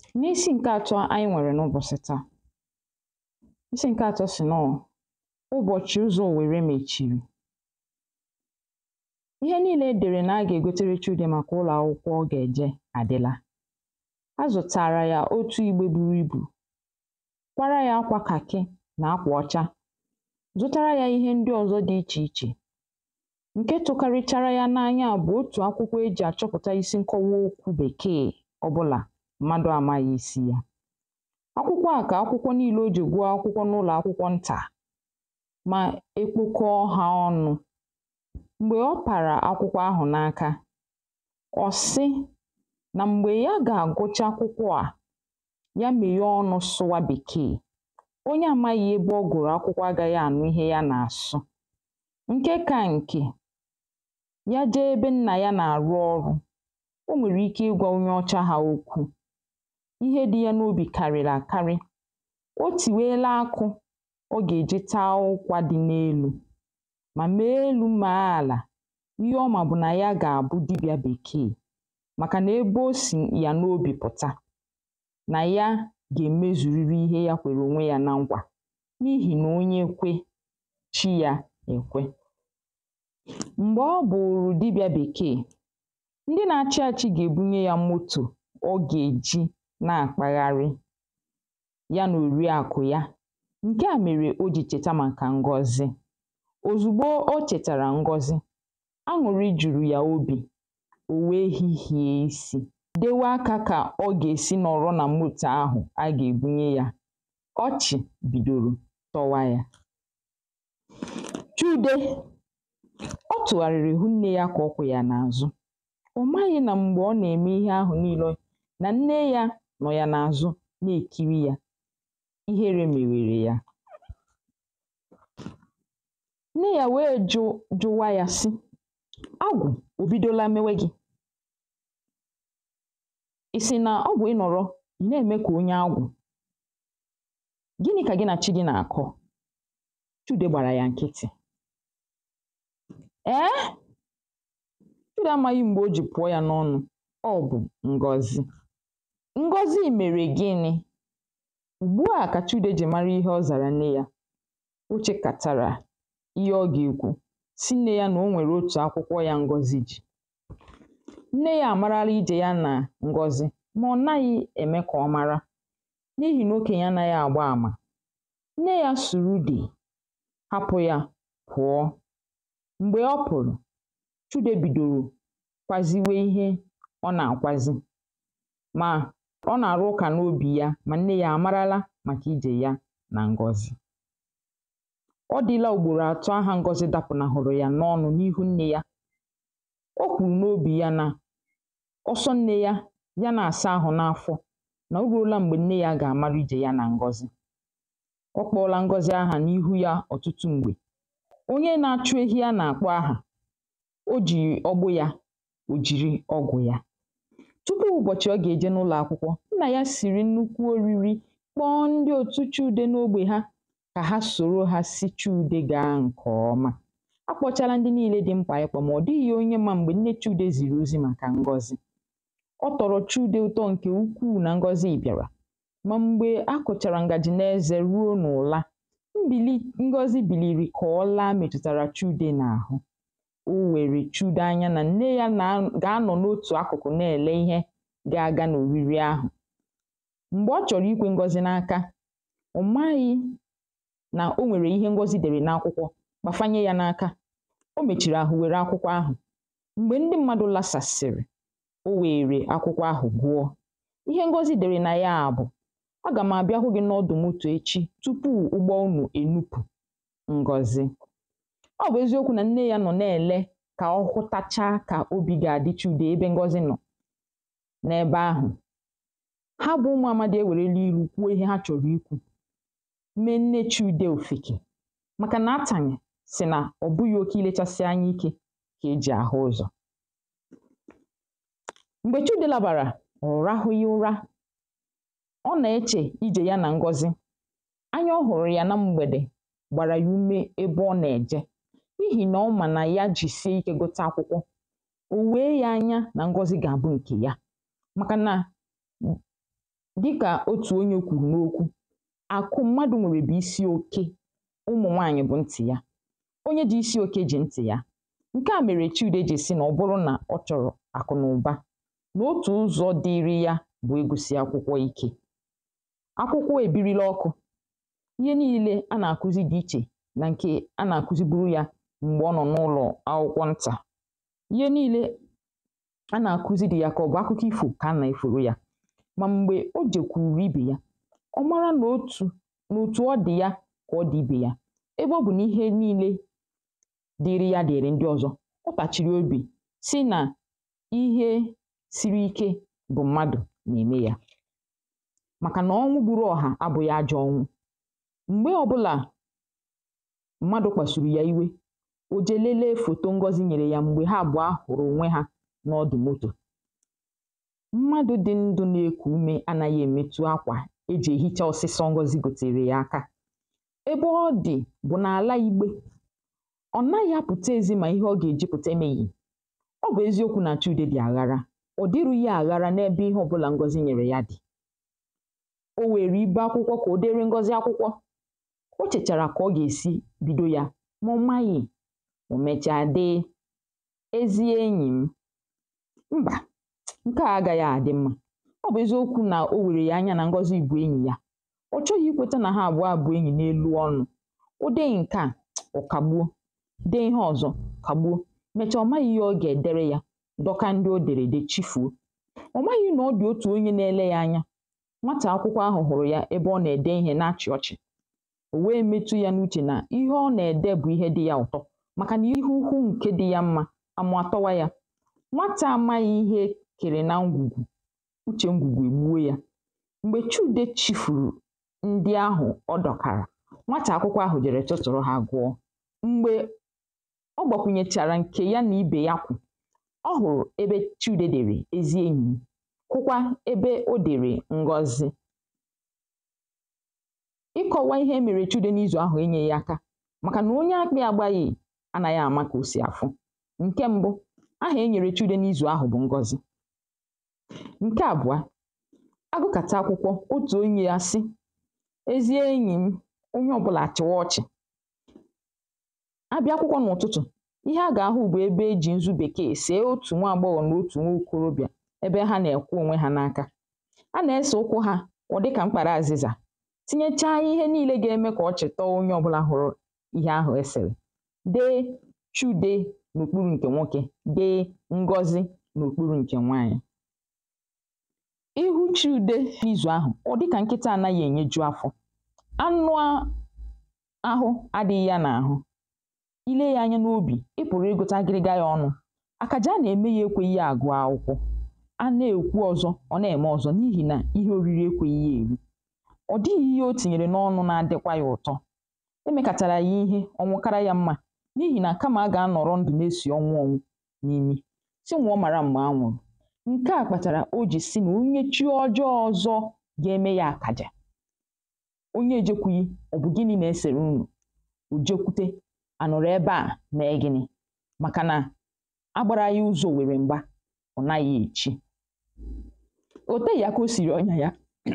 N'isi ǹke atọ anyị nwèrè n'ụbọ̀sị̀ taa isi ǹke atọ sì nọọ̀ ụbọ̀chị̀ ụzọ̀ Òwèrè mèchìrì ihe niīlē e dèrè nà a gà-ègotere Chude màkà ụlọ̀ akwụkwọ ọ gà-èje àdịla a zụ̀tàrà yà otù igbe buru ibù kwara yā akwā kàkị nà akwà ọcha zụtara yā ihe ndị ọ̀zọ dị ichè ichè ǹke tụkarịchara ya n'anya bụ̀ otù akwụkwọ ejì àchọpụ̀ta isi nkọwa okwū Bèkeè ọbụlà mmadụ̄ amāghị̀ isi yā akwụkwọ à kà akwụkwọ niīlē o jì gụọ akwụkwọ n'ụlọ̀ akwụkwọ ntà mà e kpokọ hā ọnụ̄ m̀gbè ọ pàrà akwụkwọ ahụ̀ n'aka ọ̀ sị nà m̀gbè ya gà-àgụcha akwụkwọ à ya mèghee ọnụ̄ sụwa Bèkeè onye amaghị̄ ebe ọ gụ̀rụ̀ akwụkwọ agāghị̄ ànụ ihe ya nà-àsụ ǹke kā ǹkè ya jee ebe nnà ya nà-àrụ ọrụ̄ o nwèrè ike ịgwā onye ọcha ahụ̀ okwu ihe dị̄ yā n'obì kàrị̀rị̀ àkarị o tìweela akụ̄ ọ gà-èje taa ụkwā dị n'elū mà mèe elū mèe àlà ihe ọ mà bụ̀ nà ya gà-àbụ dibị̄a Bèkeè màkà nà ebe o sì yà n'obì pụ̀ta nà ya gà-èmezùriri ihe ya kwèrè ònwe yā na nkwà n'ihì nà onye kwe chi yā èkwe m̀gbè ọ bụ̀ụ̀rụ̀ dibị̄a Bèkeè ndị na-achị āchị̄ gà-èbunye yā motò ọ gà-èji na-àkpagharị ya nà òriàkụ̀ ya ǹke à mèrè o jì chèta màkà Ngozi òzùgbo o chètàrà Ngozi añụ̀rị jùrù yà obì ò wèe hihìe isī dewe akā kà ọ gà-èsi nọ̀rọ nà motò ahụ̀ a gà-èbunye yā ọchị̀ bìdòrò tọwa yā Chude ọ tụ̀ghàrị̀rị̀ hụ nnē yā kà ọ kwụ̀ yà n'àzụ ọ̀ maghị̄ nà m̀gbè ọ nà-ème ihe ahụ̀ niīlē nà nne yā nọ̀ yà n'àzụ na-èkiri yā iherē mèwèrè ya nne yā wèe jụ jụwa yā sị agwụ̀ ò bidola mewe gị̄ ị̀ sị̀ nà ọ bụ̀ ị nọ̀rọ ị̀ na-ème kà onye agwụ̀ gịnị̄ kà gị nà chi gị̄ nà-àkọ Chude gbàrà yà nkịtị̀ ee Chude amāghị̄ m̀gbè o jì pụ̀ọ yā n'ọnụ̄ ọ bụ̀ Ngozi Ngozi mèrè gịnị̄ ùgbu à kà Chude jì mara ihe ọ zàrà nne yā o chēkàtàrà ihe ọ gà-èkwu sị nnē yā nà o nwèrè otù akwụkwọ yā Ngozi jì nne yā àmarala ijè ya nà Ngozi mà ọ̀ naghị̄ ème kà ọ mara n'ihì nà okènye anāghị̄ àgba àmà nne yā sụ̀rụ̀ udè hapụ̄ yā pụ̀ọ m̀gbè ọ pụ̀rụ̀ Chude bìdòrò kwaziwe ihe ọ nà-àkwazi mà ọ nà-àrụ ụkà n'obì ya mà nne yā àmarala màkà ijè ya nà Ngozi ọ dị̄lā ùgbòrò àtọ ahā Ngozi dāpụ̀nàhụ̀rụ̀ yà n'ọnụ̄ n'ihu nnē yā o kwùrù n'obì ya nà ọsọ nnē yā ya na-àsa ahụ̀ n'afọ nà o ruola m̀gbè nne yā gà-àmara ijè ya nà Ngozi ọ kpọ̄ọ̄lā Ngozi ahà n'ihu yā ọ̀tụtụ m̀gbè onye na-achụ ehi a nà-àkpọ ahà o jì ọgbụ yā ò jìri ọgwụ̀ ya tupu ụ̀bọ̀chị̀ ọ gà-èje n'ụlọ̀ akwụkwọ nnà ya sìrì nnukwu oriri kpọọ ndị òtu Chude n'ogbè ha kà ha sòro hā sị Chude gaa ǹkè ọma a kpọchala ndị niīlē dị mkpà ịkpọ̄ mà ọ̀ dịghị̄ onye ma m̀gbè nne Chude zìrì ozi màkà Ngozi ọ tọ̀rọ̀ Chude ụ̀tọ ǹkè ukwuù nà Ngozi bị̀àrà mà m̀gbè a kụ̀chàrà ǹgàjị̀ n'ezē ruo n'ụ̀la mbìli Ngozi bìlìrì kà ọla mètụ̀tàrà Chude n'àhụ o wèrè Chude anya nà nne yā nà gà-anọ̀ n'otù akụ̀kụ̀ na-èle ihe ga-aga n'òriri ahụ̀ m̀gbè ọ chọ̀rọ̀ ikwē Ngozi n'aka ọ̀ maghị̄ nà o nwèrè ihe Ngozi dèrè n'akwụkwọ gbàfanye yā n'aka o mèchìrì àhụ wère akwụkwọ ahụ̀ m̀gbè ndị mmadụ̄ lasàsị̀rị̀ o wèèrè akwụkwọ ahụ̀ gụọ ihe Ngozi dèrè nà ya bụ̀ agà m̀ àbịa hụ gị̄ n'ọdụ̀ motò echi tupu ụgbọ unù ènupù Ngozi ọ bụ̀ eziokwū nà nne yā nọ̀ na-èle kà ọ hụtacha kà obì gà-àdị Chude ebe Ngozi nọ̀ n'ebe ahụ̀ ha bụ̄ ụmụ̄ amadị̄ ewèrela irū kwuo ihe ha chọ̀rọ̀ ikwū mee nne Chude òfèkè màkà nà atànị̀ sị̀ nà ọ̀ bụghị̄ oke ilēchasị anya ikē kà ejì àhụ ụzọ̀ m̀gbè Chude labàrà ọ̀ rahụghị ụra ọ nà-echè ijè ya nà Ngozi anya ọ hụ̀rụ̀ yà na mgbèdè gbàrà yà ume ebe ọ nà-èje n'ihì nà ọ mà nà ya jìsie ikē gụta akwụkwọ ò wèe yā anya nà Ngozi gà-àbụ ǹkè ya màkà nà dịkà otù onye kwùrù n'okwu àkụ mmadụ̀ nwèrè bụ̀ isi oke ụmụ̀ nwaànyị̀ bụ̀ ntị̀ ya onye ji isi oke jì ntị̀ ya ǹke à mèrè Chude jì sị nà ọ bụrụ nà ọ chọ̀rọ̀ àkụ̀ nà ụba nà otù ụzọ̄ dịịrị ya bụ̀ ịgụ̄sị akwụkwọ ike akwụkwọ èbirila ọkụ̄ ihe niīlē a nà-àkụzi dị̀ ichè nà ǹkè a nà-àkụziburu yā m̀gbè ọ nọ̀ n'ụlọ̀ akwụkwọ ntà ihe niīlē a nà-àkụzi dị̀ ya kà ọ̀ bụ̀ akụkọ ifò kà a nà-efòro yā mà m̀gbè o jèkwùrù ibè ya ọ mara nà otù nà òtù ọ dị̀ ya kà ọ dị̀ ibè ya ebe ọ bụ̀ nà ihe niīlē dịịrị ya dị̀ị̀rị̀ ndị ọ̄zọ̄ ọ tàchìrì obì sị nà ihe siri ike bụ̀ mmadụ̀ nà-ème yā màkà nà ọnwụ gbūrū ọ̀hà abụ̄ghị ajọ̄ ọnwụ m̀gbe ọ̄bụ̄là mmadụ̀ kpàsùrù yà iwe ò je lelee fòto Ngozi nyèrè yà m̀gbè ha àbụ̀ọ hụ̀rụ̀ ònwe hā n'ọdụ̀ motò mmadụ̄ dị ndụ̄ na-ekù umē anāghị èmetu akwà ejì èhicha ọsịsọ Ngozi gòtèèrè yà aka ebe ọ dị̀ bụ̀ n'àla Ìgbè ọ̀ naghị̄ apụ̀ta èzi mà ihe ọ gà-èji pụ̀ta emēghì ọ bụ̀ eziokwū nà Chude dị̀ àghara ọ̀ dịrū yā àghara n'ebe ihe ọ̄bụ̄là Ngozi nyèrè ya dị̀ o wèrè ibe akwụkwọ kà o dere Ngozi akwụkwọ o chèchàrà kà ọ gà-èsi bido yā mà ọ̀ maghị̀ ò mecha dee ezi enyì m mbà ǹke à agāghị àdị mmā ọ bụ̀ eziokwū nà o wèrè yà anya nà Ngozi bụ̀ enyì ya ọ̀ chọghị̄ ikwēta nà ha àbụ̀ọ bụ̀ enyì n'elu ọnụ̄ o dee ǹke à ọ̀ kàgbuo dee ihe ọ̀zọ kàgbuo mecha ọ̀ maghị̄ ihe ọ gà-èdere yā dọka ndị o dèrè ède chifùo ọ̀ maghị̄ nà ọ dị̀ otù onye na-ele yā anya nwatà akwụkwọ ahụ̀ hụ̀rụ̀ ya ebe ọ nà-ède ihē na-achị̀ ọchị̀ ò wee metu yā n'uchè nà ihe ọ nà-ède bụ̀ ihe dị yā ụ̀tọ màkà nà ihe ukwu ǹke dị yā mmā àmụ̀ àtọwa yā nwatā à amaghị̄ ihe e kèrè na ngwùgwù uchè ngwùgwù ègbuo yā m̀gbè Chude chịfùrù ndị ahụ̀ ọ dọ̀kàrà nwatà akwụkwọ ahụ̀ jèrè tụtụ̀rụ hā gụọ m̀gbè ọ gbàkwùnyèchàrà ǹkè ya nà ibè ya kwụ̀ ọ hụ̀rụ̀ ebe Chude dèrè ezi enyì m hụkwa ebe o dèrè Ngozi ịkọ̄wā ihe e mèrè Chude n'izù ahụ̀ enyēghị aka màkà nà onye akpị̄ àgbaghị̀ anāghị àma kà o sì àfụ ǹke mbụ ahà e nyèrè Chude n'izù ahụ̀ bụ̀ Ngozi ǹke àbụ̀a agụkàta akwụkwọ otù onyē àsị ezi enyì m onye ọ̄bụ̄là àchị̀wa ọchị̀ abịa akwụkwọ n'ụ̀tụtụ̀ ihe a gà-àhụ bụ̀ ebe ejì nzu bèkeè sèe otù nwa àgbọghọ̀ nà otù nwa okorobịà ebe ha nà-èkwe ònwe hā n'aka a nà-esè ụkwụ̄ hā ọ̀ dị kà mkpàra àzịzà tinyecha ihe niīlē ga-eme kà ọ chèta onye ọ̄bụ̄là hụ̄rụ̄ ihe ahụ̀ e sèrè dee Chude n'òkpurū ǹkè nwokē dee Ngozi n'òkpurū ǹkè nwaànyị̀ ihu Chude n'izù ahụ̀ ọ̀ dị kà nkịtā anaghị ènyeju afọ̄ anụ a ahụ adị̄ghị yā n'àhụ ile yā anya n'obì ị pụ̀rụ̀ ịgụ̄ta agịrịga yā ọnụ̄ àkàja a nà-ème yā ekwēghī yā àgụ akwụkwọ a na-èkwu ọ̄zọ̄ ọ̀ na-ème ọ̄zọ̄ n'ihì nà ihe ōrīrī ekwēghī yā èri ọ̀ dịghị̄ ihe o tìnyèrè n'ọnụ̄ na-adịkwa yā ụ̀tọ emēkàtàrà yà ihe ọ̀ nwụkara yā mmā n'ihì nà kamà a gà-anọ̀rọ ndụ̀ na-esì ọnwụ ọnwụ n'imi sị nwụ̀ọ màra m̀gbè a nwụ̀rụ̀ ǹke à kpàtàrà o jì sị nà onye chi ọjọọ ọ̄zọ̄ ga-eme yā àkàjà onye èjekwūghī ọ̀ bụ̀ gịnị̄ nà-esèrè unù ò jekwute à nọ̀rọ̀ ebe à mee gịnị̄ màkà nà a gbāra ya ụzọ̄ òwèrè m̀gba ọ̀ naghị̄ èchi ò teghì aka o sìrì ọnyà ya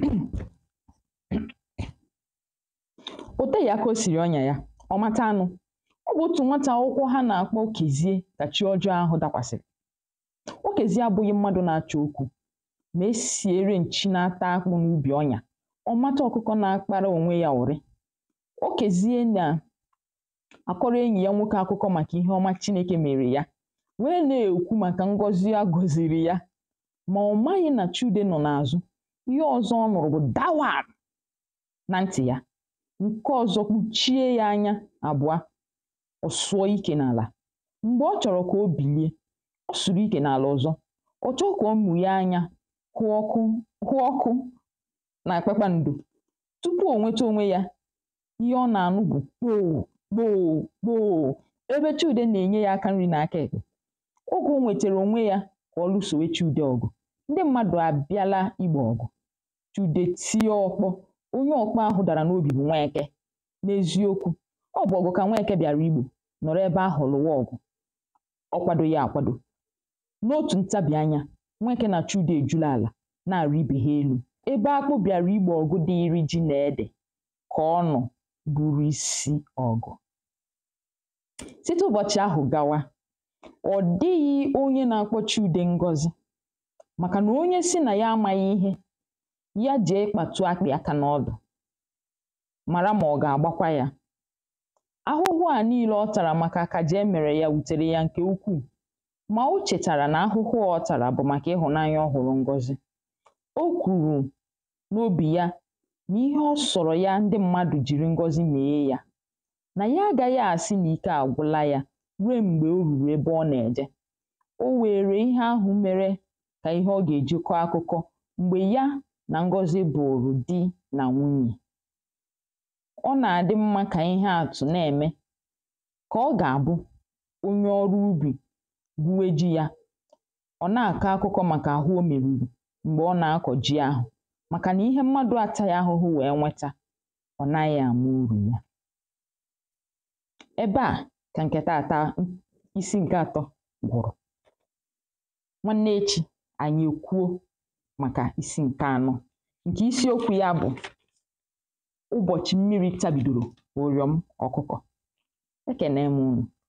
ò teghì aka o sìrì ọnyà ya ọ̀ mata anụ̄ ọ bụ̀ otù nwatà akwụkwọ ha nà-àkpọ Kèzie kà chi ọjọọ ahụ̀ dakwàsị̀rị̀ Okèzie abụ̄ghị̄ mmadụ̄ na-achọ okwū mà e sìere ǹchi na-ata akpụ̄ n'ubì ọnyà ọ̀ mata ọ̀kụkọ na-akpara ònwe yā ụ̀rị Okèzie nà àkọrọ enyì ya nwokē akụkọ màkà ihe ọma Chinēkè mèèrè ya wèe na-èkwu màkà ngọzi a gọ̀zìrì ya mà ọ̀ maghị̄ nà Chude nọ̀ n'àzụ ihe ọ̄zọ̄ ọ nụ̀rụ̀ bụ̀ dawàr na ntị̀ ya ǹke ọ̄zọ̄ kpuchie yā anya àbụ̀a ọ̀ sụ̀ọ ikē n'àlà m̀gbè ọ chọ̀rọ̀ kà o bìlie ọ sụ̀rụ̀ ikè n'àlà ọ̀zọ ọ̀ chọọ kà ọ mụ̀ghe anyā hụ ọkụ hụ ọkụ nà kpakpaǹdò tupu ò nweta onwe yā ihe ọ nà-ànụ bụ̀ kpoò kpoò kpoò ebe Chude nà-ènye yā aka nrī nà aka èkpè ogè o nwètèrè ònwe yā kà ọ lụsòwe Chude ọ̀gụ̀ ndị mmadụ̀ àbịala igbò ọ̀gụ̀ Chude tie ọ̄kpọ̄ onye ọ̀kpọ ahụ̄ dàrà n'obì bụ̀ Nweke n'eziokwū ọ bụ̀ ọ̀gụ̀ kà Nweke bị̀àrà igbò nọ̀rọ ebe ahụ̀ lụ̀wa ọ̀gụ̀ ọ kwādōghī àkwadò n'otù ntabì anyā Nwekē nà Chude èjula àlà na-àrị ibè ha elū ebe akpụ bịara igbo ọgụ dịịrị ji na ede ka ọ nọ buru isi ọgụ site ụbọchị ahụ gawa ọ dịghị onye na-akpọchi ude ngọzi maka na onye si na ya amaghị ihe ya jee kpatụ akpị aka n'ọdụ mara ma ọ ga-agbakwa ya ahụhụ a niile ọ tara maka akaja e mere ya wutere ya nke ukwuu ma o chetara na ahụhụ ọ tara bụ maka ịhụnanya ọ hụrụ ngọzi o kwuru n'obi ya na ihe ọ sọrọ ya ndị mmadụ jiri ngọzi mee ya na ya agaghị asị na ike agwụla ya ruo mgbe o ruru ebe ọ na-eje o were ihe ahụ mere ka ihe ọ ga-eji kọọ akụkọ mgbe ya na ngọzi bụrụ di na nwunye ọ na-adị mma ka ihe atụ na-eme ka ọ ga-abụ onye ọrụ ubi gbuwe ji ya ọ na-akọ akụkọ maka ahụ o meruru mgbe ọ na-akọ ji ahụ maka na ihe mmadụ ataghị ahụhụ wee nweta ọ naghị ama uru ya ebe a ka nke taata isi nke atọ gwụrụ nwanne echi anyị ekwuo maka isi nke anọ nke isiokwu ya bụ ụbọchị mmiri tabidoro ụrịọm ọkụkọ ekene m unu